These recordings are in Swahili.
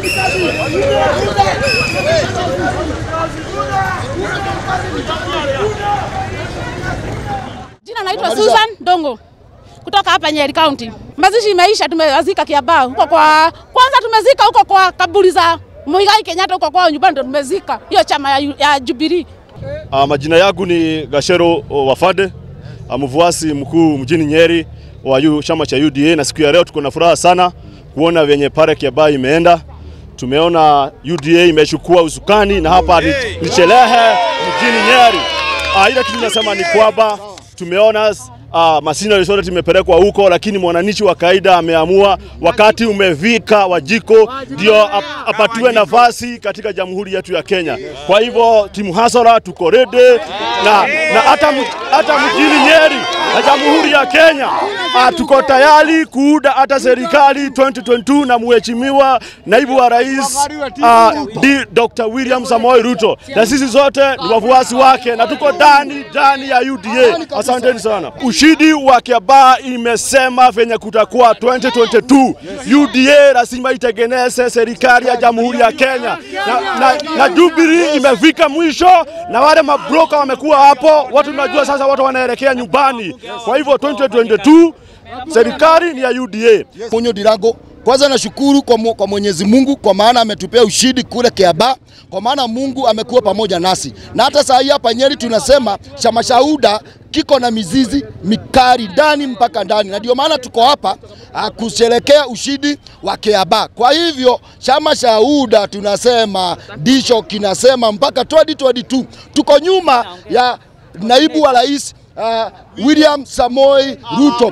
Jina naitwa Susan Dongo kutoka hapa Nyeri County. Mazishi imeisha, tumezika Kiambaa huko kwa kwanza, tumezika huko kwa kaburi za Muigai Kenyatta huko kwao nyumbani, ndo tumezika hiyo chama ya, ya Jubilee. Uh, majina yangu ni Gashero Wafade, mvuasi mkuu mjini Nyeri wa yu, chama cha UDA, na siku ya leo tuko na furaha sana kuona venye pare Kiambaa imeenda. Tumeona UDA imechukua usukani na hapa ni, ni Chelehe mjini Nyeri. Uh, ile kitu nasema ni kwamba tumeona uh, masina resort imepelekwa huko, lakini mwananchi wa kawaida ameamua wakati umevika Wajiko ndio ap, apatiwe nafasi katika jamhuri yetu ya Kenya. Kwa hivyo timu hasara tuko ready na na hata hata mjini Nyeri na jamhuri ya Kenya uh, tuko tayari kuuda hata serikali 2022 na mheshimiwa naibu wa rais uh, di Dr. William Samoei Ruto, na sisi zote ni wafuasi wake na tuko ndani ndani ya UDA. Asanteni sana. Ushindi wa Kiambaa imesema venye kutakuwa 2022 UDA lazima itengeneze serikali ya jamhuri ya Kenya na, na, na Jubilee imefika mwisho, na wale mabroka wamekuwa hapo, watu tunajua sasa, watu wanaelekea nyumbani. Kwa hivyo 2022 serikali ni ya UDA. Munyo Dirango, kwanza nashukuru kwa, mu, kwa Mwenyezi Mungu kwa maana ametupea ushindi kule Kiambaa, kwa maana Mungu amekuwa pamoja nasi, na hata saa hii hapa Nyeri tunasema chama cha UDA kiko na mizizi mikali ndani mpaka ndani, na ndio maana tuko hapa kusherekea ushindi wa Kiambaa. Kwa hivyo chama cha UDA tunasema ndicho kinasema mpaka 2022 tuko nyuma ya naibu wa rais uh, William Samoei Ruto.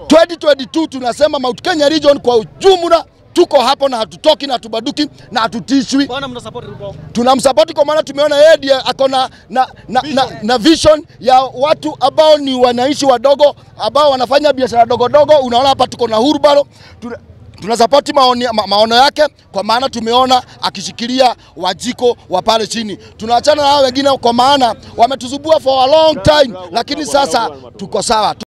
2022 tunasema Mount Kenya region kwa ujumla tuko hapo na hatutoki na hatubaduki na hatutishwi. Tunamsapoti kwa maana tumeona yeye ndiye ako na, na, na, na, na vision ya watu ambao ni wananchi wadogo ambao wanafanya biashara dogo dogo. Unaona hapa tuko na Hurubaro tuna, tunasapoti maoni, ma, maono yake kwa maana tumeona akishikilia Wajiko wa pale chini. Tunaachana na hao wengine kwa maana wametuzubua for a long time, lakini sasa tuko sawa.